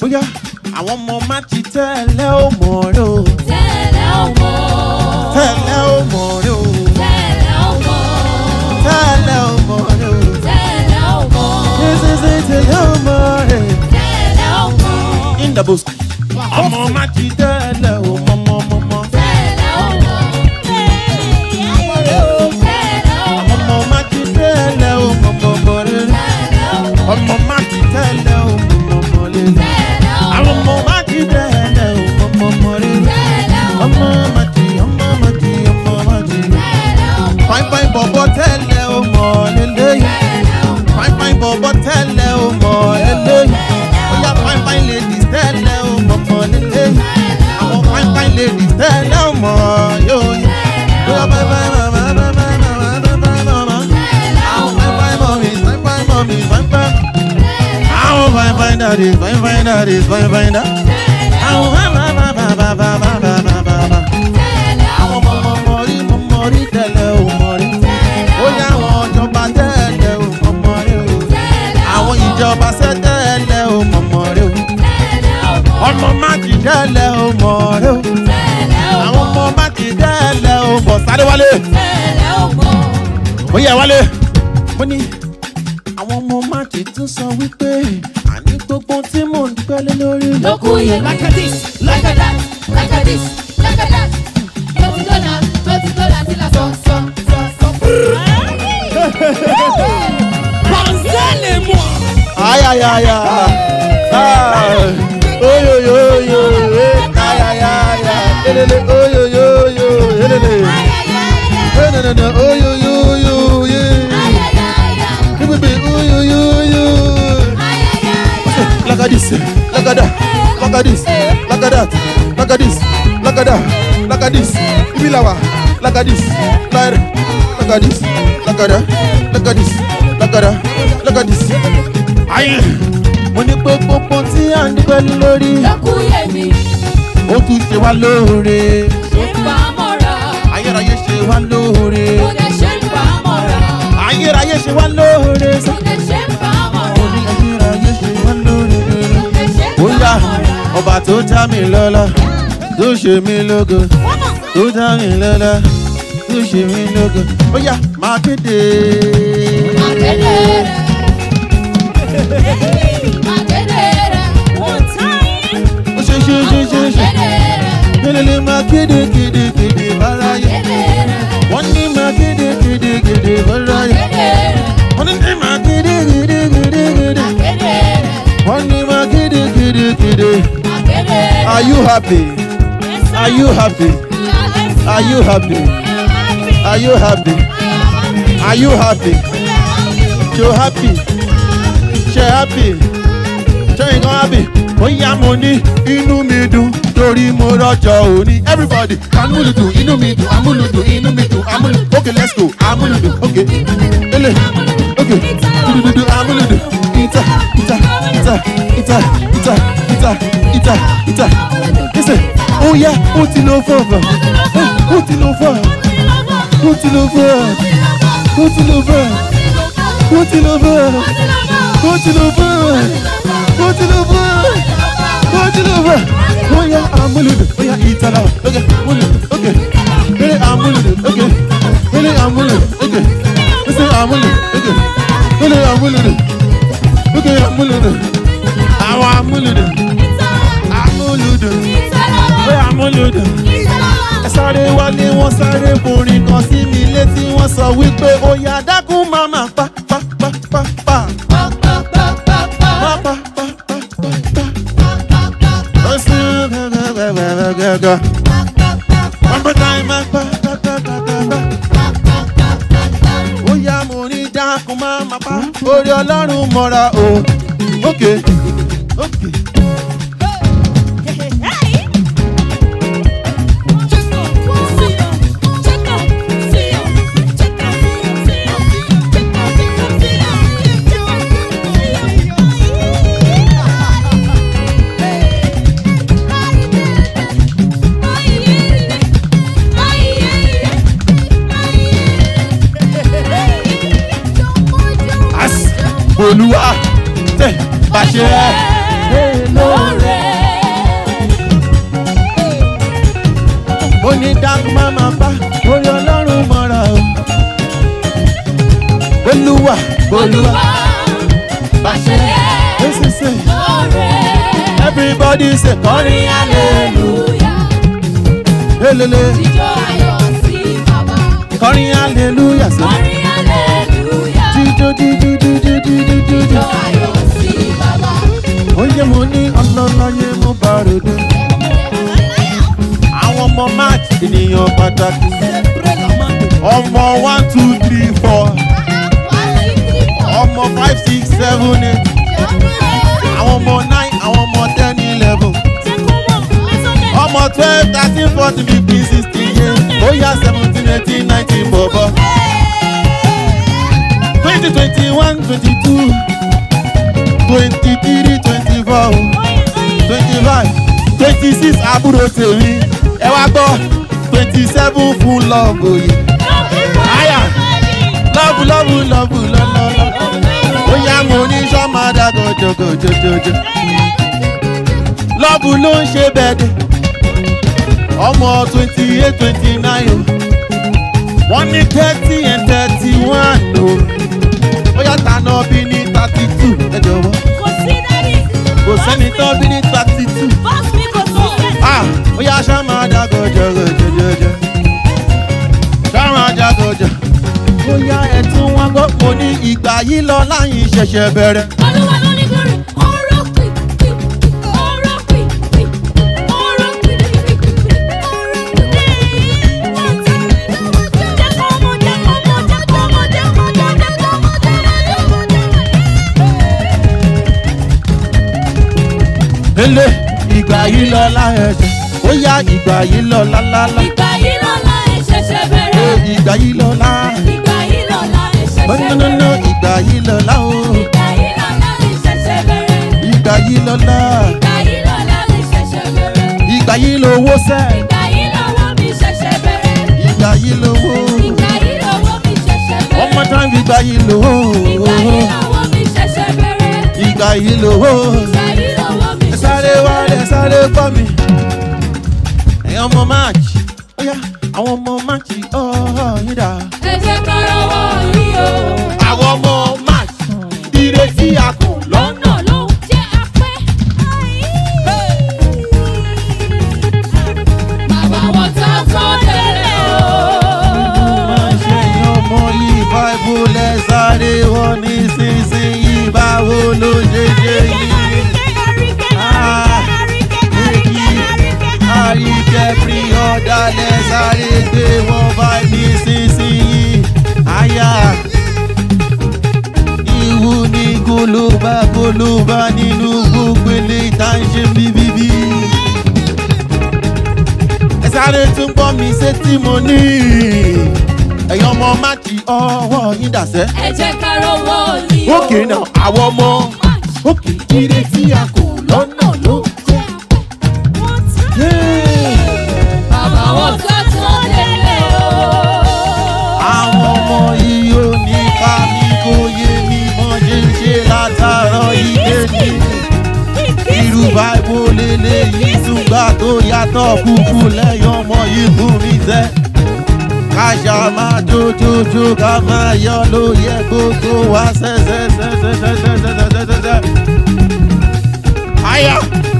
bóyá àwọn ọmọ má ti tẹ́lẹ̀ ó mọ̀ rẹ o tẹ́lẹ̀ ọmọ. tẹ́lẹ̀ ó mọ̀ rẹ o tẹ́lẹ̀ ọmọ. tẹ́lẹ̀ ó mọ̀ rẹ o tẹ́lẹ̀ ọmọ. ṣíṣe tẹ́lẹ̀ ó mọ̀ rẹ. tẹ́lẹ̀ ọmọ. in the bush. ọmọ má ti tẹ́lẹ̀ ó mọ̀ mọ̀ mọ̀ mọ̀. tẹ́lẹ̀ ọmọ. tẹ́lẹ̀ ọmọ. ọmọ má ti tẹ́lẹ̀ ó mọ̀ mọ̀ mọ̀ rẹ. tẹ́lẹ̀ ọmọ. ọmọ má ti tẹ́lẹ̀ ó mọ̀ mọ̀ mọ̀ rẹ. tẹ́lẹ̀ ọmọ. àwọn ọmọ má ti tẹ́lẹ̀ ó mọ̀ mọ̀ mọ̀ rẹ. tẹ́lẹ̀ ọmọ. ọmọ má ti ọmọ má ti ọmọ má ti. tẹ́lẹ̀ ọmọ. fine fine bọ̀bọ̀ tẹ́lẹ̀ ó mọ̀ lélẹ́yìn. tẹ́lẹ̀ ọmọ. fine fine bọ̀bọ̀ tẹ́lẹ̀ ó mọ̀ lélẹ́yìn. bóyá fine fine ladies tẹ́lẹ̀ ó mọ̀ mọ̀ lélẹ́yìn. àwọn fine fine ladies tẹ́lẹ̀ ó mọ̀ yóò yẹ. bóyá fine fine mama mama mama mama mama. àwọn fine fine mummies fine fine mummies fine fine. àwọn fine fine daddies fine fine daddies fine fine daddies. àwọn fine fine mama mama mama mama mama. àwọn ọmọ ọmọ mọ̀rí mọ̀ mọ̀rí tẹ́lẹ̀ ó mọ̀rí. bóyá àwọn ìjọba tẹ́lẹ̀ ó mọ̀ mọ̀rí o. àwọn ìjọba sẹ́tẹ̀lẹ̀ ó mọ̀ mọ̀rí o. ọmọ má ti tẹ́lẹ̀ ó mọ̀rí o. àwọn ọmọ má ti tẹ́lẹ̀ ó mọ̀ sáré wálé. ó yẹ wálé. mo ní àwọn ọmọ má ti tún sọ wípé àní gbogbo tí mò ń pẹ́lẹ́ lórí. Lokuye, like a this, like a that, like a this, like a that. Twenty dollars, twenty dollars till I saw, saw, saw, saw. Pensez-les-moi. Aïe aïe aïe aïe. Ah. Oyo yo yo. eh. Aïe aïe aïe aïe. Elele oyo yo yo. Elele. Eh, na, na, na. Oyo yo yo. Yeah. Eh, baby, oyo yo yo. Like a this. Like a that. Like a this. Like a that. Like a this. Like a that. Like a this. Ibilawa. Like a this. Like like a this. Like a that. Like a this. Like a that. Like a this. Ayé. Mo ní pé gbogbo tí à ń pẹ́ lórí. Lokuye mi, Ó tún ṣe wá lóore. ṣe ń bá mọ́ra. Ayérayé ṣe wá lóore. Mo lè ṣe ń bá mọ́ra. Ayérayé ṣe wá lóore. Mo lè ṣe ń bá mọ́ra. Mo ní ayérayé ṣe wá lóore. Mo lè ṣe ń Ó bá yá mọ́ra. ọba tó dá mi lọ́lá tó ṣe mí lógo tó dá mi lọ́lá tó ṣe mí lógo. Ó yá máa kéde. Akéde rẹ̀. Akéde rẹ̀. Ó ṣe ṣe ṣe ṣe ṣe. Akéde rẹ̀. Kélélé máa kéde kéde kéde báráyé. Akéde rẹ̀. Wọ́n ní máa kéde kéde kéde báráyé. Akéde rẹ̀. Wọ́n ní máa kéde kéde kéde kéde. Akéde rẹ̀. Wọ́n ní máa kéde kéde kéde. Akéde rẹ̀. Are you happy? Are you happy? Are you happy? Are you happy? Are you happy? You happy? Ṣé happy? Ṣé nǹkan happy? Ó yá mo ní inú mi dùn torí mo rọ́jọ́ òní. Everybody amúlùdù inú mi dùn amúlùdù inú mi dùn amúlùdù. Okay let's go amúlùdù okay. Ele okay dudududu amúlùdù. Ita ita ita ita ita ita ita ita. Listen, ó yá ó ti lọ fọ̀fọ̀. Ó ti lọ fọ̀. Ó ti lọ fọ̀. Ó ti lọ fọ̀. Ó ti lọ fọ̀. Ó ti lọ fọ̀. Ó ti lọ fọ̀. Ó ti lọ fọ̀. Ó yá amúlùdù. Ó yá ìtàlá. Okay, amúlùdù. Okay. Eré amúlùdù. Okay. Eré amúlùdù. Okay. Eré amúlùdù. Okay. Eré amúlùdù. Okay, amúlùdù. Àwọn amúlùdù. Amúlùdù. Ó yá amúlùdù ẹ sáré wálé wọn sáré borin kan sí mi létí wọn sọ wípé ó yá dákún máma pa pa pa pa pa pa pa pa pa pa pa. ó sì gàgàgàgàgà. one more time ma pa pa pa pa pa pa. ó yá mo ní dákún máma pa orí ọlọ́run mọ́ra o. okay okay. As olúwa tẹ̀ bá ṣe é lóore. olúwa. Bàṣẹ Èsì sè. lóore. Everybody say kọrin hallelujah. Elele. Jíjó ayọ̀ sí bàbá. Kọrin hallelujah sẹ́. Kọrin hallelujah. Jíjó jíjó jíjó jíjó Jíjó jíjó. ayọ̀ sí bàbá. Oúnjẹ mo ní ọlọ́láyé mo bá ròde. Àwọn ọmọ match ènìyàn pàtàkì. Ọmọ one two three four. Ọmọ five six seven eight. Àwọn ọmọ nine àwọn ọmọ ten eleven. Ọmọ twelve thirteen fourteen fifteen sixteen years. Ó yá seventeen eighteen nineteen bọ̀bọ̀. twenty twenty one twenty two twenty three twenty four twenty five twenty six àbúrò tèmi ẹ wá gbọ́ twenty seven fún lọ́ọ̀bù yìí àyà lọ́ọ̀bù lọ́ọ̀bù lọ́ọ̀bù lọ́ọ̀lọ́ọ̀lọ́ ó yá mo ní sọ́mọdà gòjògòjòjòjò lọ́ọ̀bù ló ń ṣe bẹ́ẹ̀dẹ̀ ọmọ twenty eight twenty nine o wọ́n ní thirty and thirty one o ó yá tànà bí ní thirty two ẹ jọ̀wọ́ kò sẹ́ni tán bí ní thirty two. Ah, ó yá ṣá máa jágò jọgò jọjọjọ. Ṣá máa jágò jọ. Ó yá ẹ̀tún wọn gbọ́ mo ní ìgbà yìí lọ láyìn ṣẹ̀ṣẹ̀ bẹ̀rẹ̀. Ele ìgbà yìí lọ láyìn ṣẹ̀. Ó yá ìgbà yìí lọ lálálá. Ìgbà yìí lọ́la ẹ̀ ṣẹ̀ṣẹ̀ Ó bẹ̀rẹ̀. ìgbà yìí lọ lá. Ìgbà yìí lọ́la ẹ̀ ṣẹ̀ṣẹ̀ Bọ́nánánà bẹ̀rẹ̀. ìgbà yìí lọ lá o. Ìgbà yìí lọ́la ẹ̀ ṣẹ̀ṣẹ̀ bẹ̀rẹ̀. Ìgbà yìí lọ lá. Ìgbà yìí lọ́la ẹ̀ ṣẹ̀ṣẹ̀ bẹ̀rẹ̀. Ìgbà yìí lówó sẹ́. Ìgbà yìí lọ́wọ́ mi ṣẹ̀ṣẹ̀ bẹ̀rẹ̀. Ìgbà yìí lówó. Ìgbà yìí lọ́wọ́ mi ṣẹ̀ṣẹ̀ bẹ̀rẹ̀. Ọmọ táwọn ìgbà yìí lówó. Ìgbà yìí lọ́wọ́ mi ṣẹ̀ṣẹ̀ bẹ̀rẹ̀. Ìgbà yìí lówó. Ìgbà yìí lọ́wọ́ mi ẹ sáré ṣẹ̀ṣẹ̀ wá bẹ̀rẹ̀. ẹ sáré gbọ́ mi. ẹ̀yin ọmọ march ó yá àwọn ọmọ march ọ̀ọ́ yín dà. Ẹ jẹ́ ká rọwọ́ yìí o. àwọn ọmọ march ire tí a kò lọ́nà. Lọ́nà ló jẹ́ apẹ́. Bàbá wọn tá tán tẹ́lẹ̀ o. máa ṣe ẹ̀yin ọmọ yìí báìbù lẹ sáré wọn nísinsìnyí báwo ló ṣe ṣe yìí. àríkẹ́ pírí ọ̀dà lẹ sáré gbé wọn bá nísinsìnyí. àyà ìwú ní gólóbá gólóbá nínú gbogbo ilé ìta ń ṣe bíbíbí. ẹ sáré tún gbọ́ mi ṣé tí mo ní. ẹ̀yin ọmọ máàkì ọwọ́ yín dàsẹ́. Ẹ jẹ́ ká rọwọ́ yìí o. òkè náà àwọn ọmọ òkè ire tí a kò lọ́nà ló jẹ́. Bàbá wọn tá tán tẹ́lẹ̀ o. àwọn ọmọ yìí ò ní ká mi kó yé mi mọ́ ṣe ń ṣe látàárọ̀ ilé ní. irú báìbò lélẹ́yìí túgbà tó yàtọ̀ kúkú lẹ́yìn ọmọ yìí fún mi tẹ́. káṣá máa jójójó ká máa yọ ló yẹ gbogbo wá sẹ́sẹ́sẹ́sẹ́sẹ́sẹ́sẹ́sẹ́sẹ́. àyà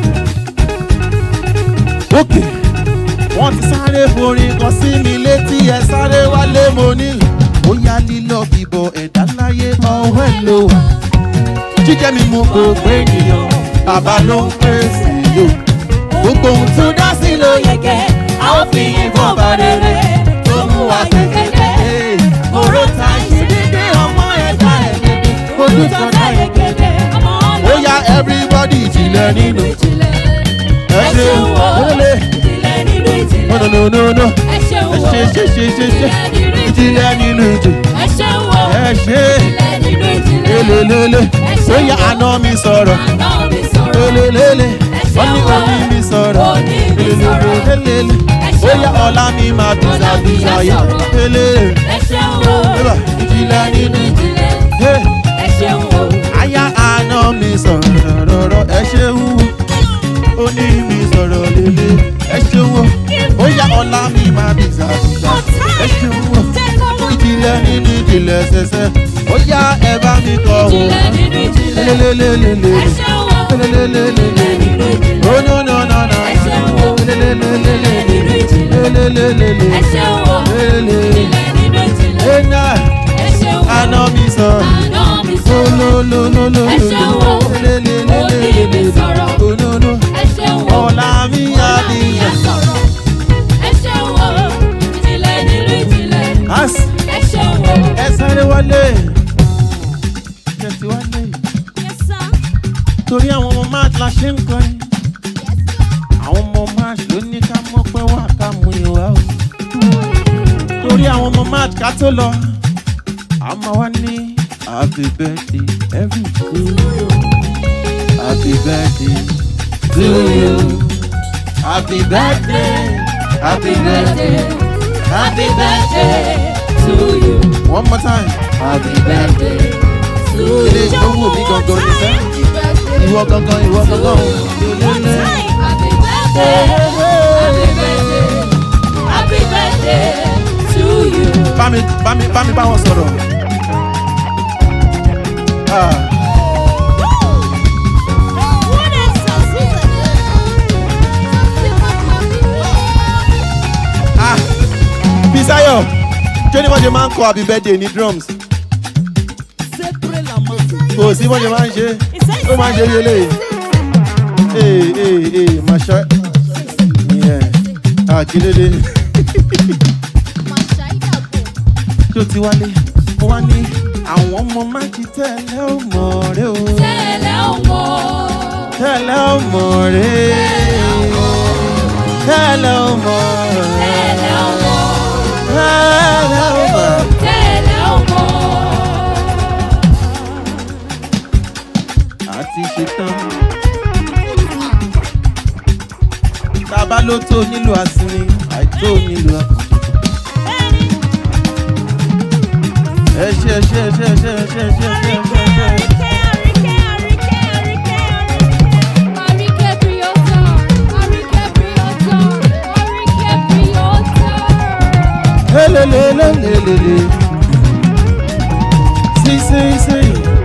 òkè wọ́n ti sáré forin kan sí mi létí ẹ sáré wálé mo ní. ó yá lílọ bíbọ ẹ̀dá láyé ọwọ́ ẹ̀ ló wà. jíjẹ́ mi mú gbogbo ènìyàn bàbá ló ń pèsè yòó. gbogbo ohun tó dá sí ló yege a ó fi ìbọn bá rere tó mú wa kékeré. oró ta ṣe dédé ọmọ ẹ̀dá ẹ̀ dédé ojú tó dá yege. ó yá everybody jìnlẹ̀ nínú ẹ ṣeun olólè no no no no no ẹ ṣe ṣe ṣe ṣe ṣe ṣe ìjìnlẹ̀ nínú ìjì ẹ ṣe lélelele ó yá àná mi sọ̀rọ̀ lélelele wọ́n ní omi mi sọ̀rọ̀ lélelele ó yá ọ̀la mi máa bìsà bìsà yẹ lélele ìjìnlẹ̀ nínú ìjì àyà àná mi sọ̀rọ̀ rọ̀rọ̀ ẹ ṣeun ó ní mi sọ̀rọ̀ lélẹ̀ ẹ ṣeun ó yá ọ̀la mi máa bìsà bìsà ẹ ṣeun ìjìnlẹ̀ nínú ìjì ìjìnlẹ̀ ṣẹṣẹ ó yá ẹ bá mi kọ́ o. ìjìnlẹ̀ nínú ìjìnlẹ̀. lelelelelele ẹ ṣeun o. lelelelelele ìjìnlẹ̀ nínú ìjìnlẹ̀. oh no no no no ẹ ṣeun o. lelelelelele nínú ìjìnlẹ̀. lelelelelele ẹ ṣeun o. lele ìjìnlẹ̀ nínú ìjìnlẹ̀. ena ẹ ṣeun o. àná mi sọ àná mi sọ̀rọ̀. olololololo ẹ ṣeun o. òní mi sọ̀rọ̀. onono ẹ ṣeun o. ọ̀la mi adìyẹ. sọ̀rọ̀. ẹ ṣeun o. ìjìnlẹ̀ nínú ìjìnlẹ̀. as ẹ ṣeun o. ẹ sáré wálé tẹ̀sí wálé torí àwọn ọmọ máa la ṣe ń kọrin àwọn ọmọ máa ló ní ká mọ́ pé wà ká mú ìwà o torí àwọn ọmọ máa ká tó lọ a máa wá ní happy birthday every to you happy birthday to you happy birthday happy birthday Happy birthday to you. one more time happy Birthday to ilé you. ìgbówó mi gangan ní sẹ́ ìwọ gangan ìwọ gangan lélẹ́lẹ́. Happy birthday. Happy birthday. Happy birthday to you. bá mi bá mi bá mi bá wọn sọ̀rọ̀. Ah, ah, Bisayo ṣé ni wọ́n ṣe máa ń kọ happy birthday ní drums? Kò sí wọ́n ṣe máa ń ṣe ó máa ń ṣe rí eléyìí. Ee ee ee màṣá ìyẹn àkílédé tó ti wálé mo wá ní àwọn ọmọ máàkì tẹ́lẹ̀ ò mọ̀ rẹ́ o. Tẹ́lẹ̀ ọmọ. tẹ́lẹ̀ ò mọ̀ rẹ́ tẹ́lẹ̀ ò mọ̀ rẹ́ Tẹ́lẹ̀ ọmọ. tẹ́lẹ̀ ò mọ̀. Tẹ́lẹ̀ ọmọ. àti ṣetán. tábà ló tó nílò àsinmi àìtó nílò àpò. ẹ ṣe ẹ ṣe ẹ ṣe ẹ ṣe ẹ ṣe ẹ ṣe ẹ ṣe ẹ ṣe ẹ ṣe. Àríkẹ́ Priota. Àríkẹ́ Priota. Àríkẹ́ Priota. lelelelelelele. sí sí sí.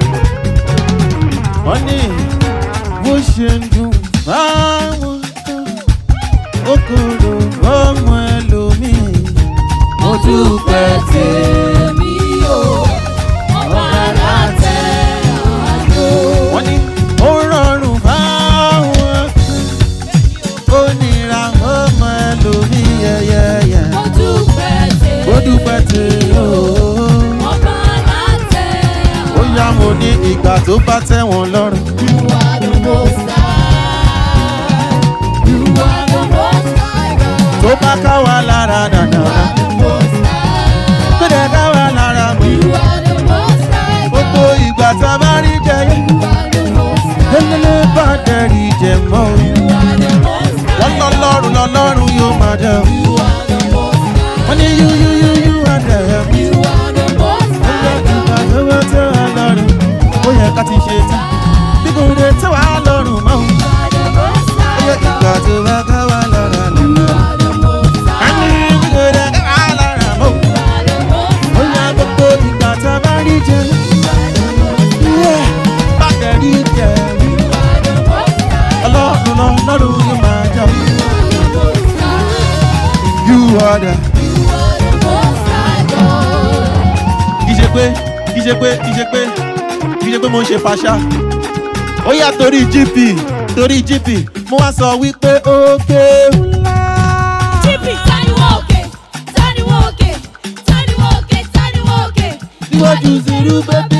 wọ́n ní bó ṣe ń dùn báwọn kan ó kúrò ọmọ ẹlòmíì. mo dúpẹ́ tèmi o. Ọba látẹ̀ àjò. wọ́n ní ó rọrùn báwọn kan ó nira ọmọ ẹlòmíì yẹ́yẹ́yẹ́. Mo dúpẹ́ tèmi. ó dúpẹ́ tí ó. Ọba látẹ̀ ó yá mo ní ìgbà tó bá tẹ̀ wọ́n lọ́rùn. You are the most high. You are the most high God. tó bá ká wa lára You dàda. are the most high. tó dẹ̀ ká wa lára mọ́. You are the most high God. gbogbo ìgbà tá a bá rí jẹ yẹn. You are the most high. lélẹ́lẹ́ bá dẹ̀rí jẹ mọ́. You are the most wọ́n high. lọ lọ́rùn lọ lọ́rùn yóò máa jẹ. You are the most high. wọ́n ní yú yú yú yú àdẹ̀. You are the most high ìgbà God. tó bá tẹ̀ wá lọ́rùn. ó yẹ ká ti ṣe tán. bí kò dé tẹ̀ wá lọ́rùn mọ́. You are the most ó yẹ high ìgbà God. tó bá ká wa lára You lọ́rùn. are the most a ní high. bí kò dé ká wa lára mọ́. You are the most ó yẹ gbogbo ìgbà tá a bá rí jẹ. Yeah, bá dẹ̀rí jẹ. ọlọ́run lọ lọ́run yóò máa jà. you are the. kì í ṣe pé kì í ṣe pé kì í ṣe pé kì í ṣe pé mo ń ṣe fàṣà. ó yà torí gp torí gp mo wá sọ wípé òkè ńlá. níwájú zero bébí